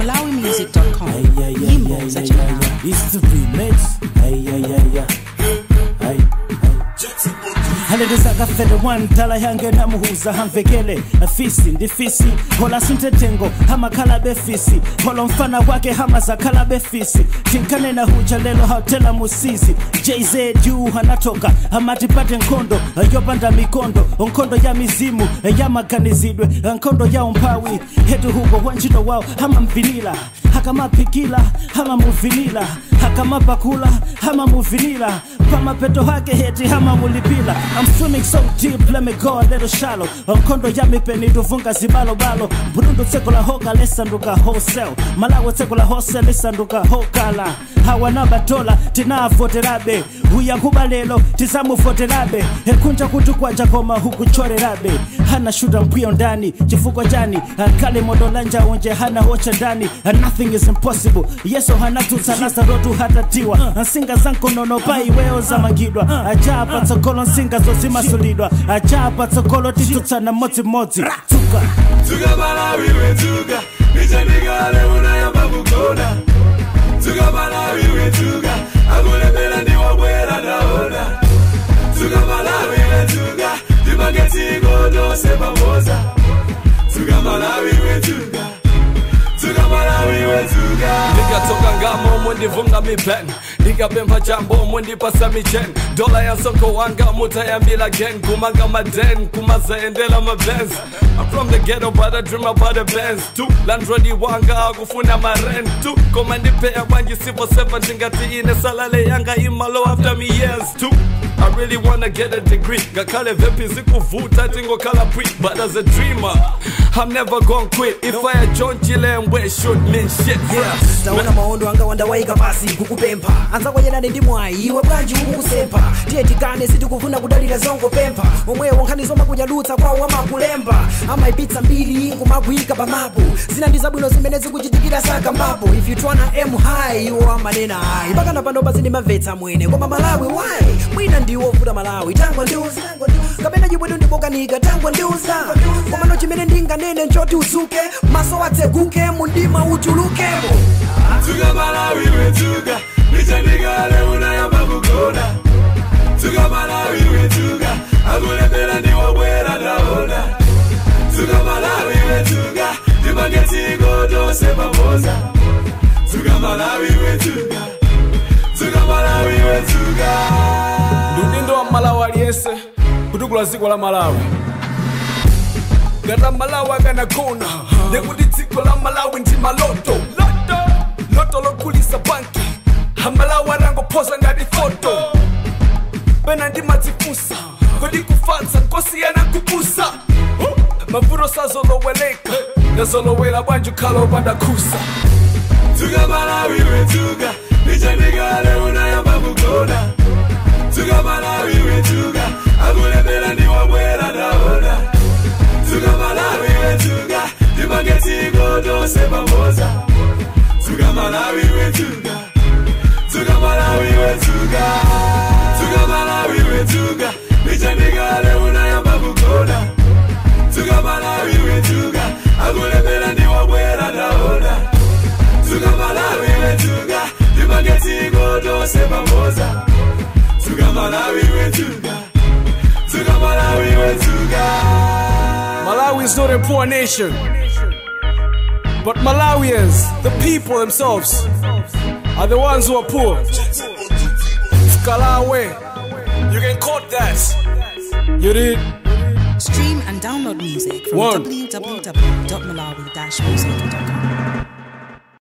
malawimusic.com Hey, yeah, yeah, nyimbo yeah, za yeah, yeah, chimalawi yeah. It's the remix. Hey, yeah, yeah, yeah. Hey, hey. halelezaka fede one tala yange namuhuza hamvekele fisi ndi fisi hola sintetengo hamakhala befisi holo mfana wake hama zakhala befisi tinkanena huja lelo hautela musizi jz yu hanatoka amatipate nkhondo yopanda mikondo nkhondo ya mizimu yamaganizidwe nkhondo ya umphawi hetu huko wanjito wawo hamamvinila hakamapikila hamamuvinila hakamapakula hamamuvinila pamapeto hake heti hamamulipila I'm swimming so deep, let me go a little shallow nkhondo ya mipeni tuvunga zibalobalo mburundo tseko la hoka lisanduka wholesale malawi tseko la wholesale lisanduka hokala hawana batola tinavoterabe uyankhuba lelo tizamuvoterabe ekunja kuti kwaja koma hukuchorerabe hana shuta mpwiyo ndani chifukwa chani akhale modo la njaunje hana hocha ndani nothing is impossible yeso hanatutsa nazarotu hatatiwa nsinga zankonono pa iweyo zamangidwa aja patsogolo nsinga zozimasulidwa aja patsogolo titutsana modzimodzi tuka Tuga Malawi we tuga Nichandigale unayamba kukona Tuga Malawi we tuga Akulepela ndi wabwera naona Tuga Malawi we tuga Timageti godo sema moza Tuga Malawi we tuga Tuga Malawi we tuga ndikatoka ngamo mundivunga mipen ndikapempha chambo mundipasa michen dola ya soko wanga mutayambila gen kumanga maden kumazaendela mabens I'm from the ghetto but I dream about the bands tu landrodi wanga akufuna marent tu koma ndipeya bwanji sipo sepa ndingati ine salale yanga imalo after me years tu I really wanna get a degree ngakhale vepi zikuvuta tingokhala pre but as a dreamer I'm never gonna quit if I had John Chilembwe should mean shit Yes, taona maondo anga wandawaika pasi kukupempha anza kwenyerani ndi mwayi iwe bwanji ukukusempa tiye tikane sitikufuna kudalira zongo pempha omwewo nkhani zoma kunyadutsa kwawo amakulemba amaipitsa mbiri kumagwika pamapo zina ndi zabwino zimene zikuchitikira saka mbapo if you twana m high iwo amanena ayi pakana pano pasi ndimamvetsa mwene koma malawi why mwina ndiwo ovuta malawi tangwa ndiuza kapena chibwedo ndibokanika tangwa ndiuza komano chimene ndinganene nchoti uzuke maso atseguke mundima uchulukemo Tuga Malawi we tuga Nichandigale unayamba kukona Tuga Malawi we tuga Akulepela ndi wabwera naona Tuga Malawi we tuga Timageti godo sema moza Tuga Malawi we tuga Tuga Malawi we tuga ludindo wa malawi aliyense kutukula dziko la malawi ngati malawi akanakona ndekuti dziko la malawi ndi maloto loto loto lokulisa banki amalawi arangophosa ngati foto pena ndimadzifunsa kodi kufatsa nkosiyana kupusa mavuto sazoloweleka ndazolowera bwanji ukhala opanda khusa Tuga Malawi we tuga Nichandigale unayamba kukona Tuga Malawi we tuga Akulepela ndi wabwera naona Tuga Malawi we tuga Timageti godo sema moza Tuga Malawi we tuga Tuga Malawi we tuga Tuga Malawi we tuga Nichandigale unayamba kukona Tuga Malawi we tuga Akulepela ndi wabwera naona Tuga Malawi we tuga Timageti godo sema moza Tuga Malawi we tuga Tuga Malawi we tuga Malawi is not a poor nation, but Malawians, the people themselves, are the ones who are poor. Skalawe, you can quote that. You did. stream and download music from One. www.malawi-music.com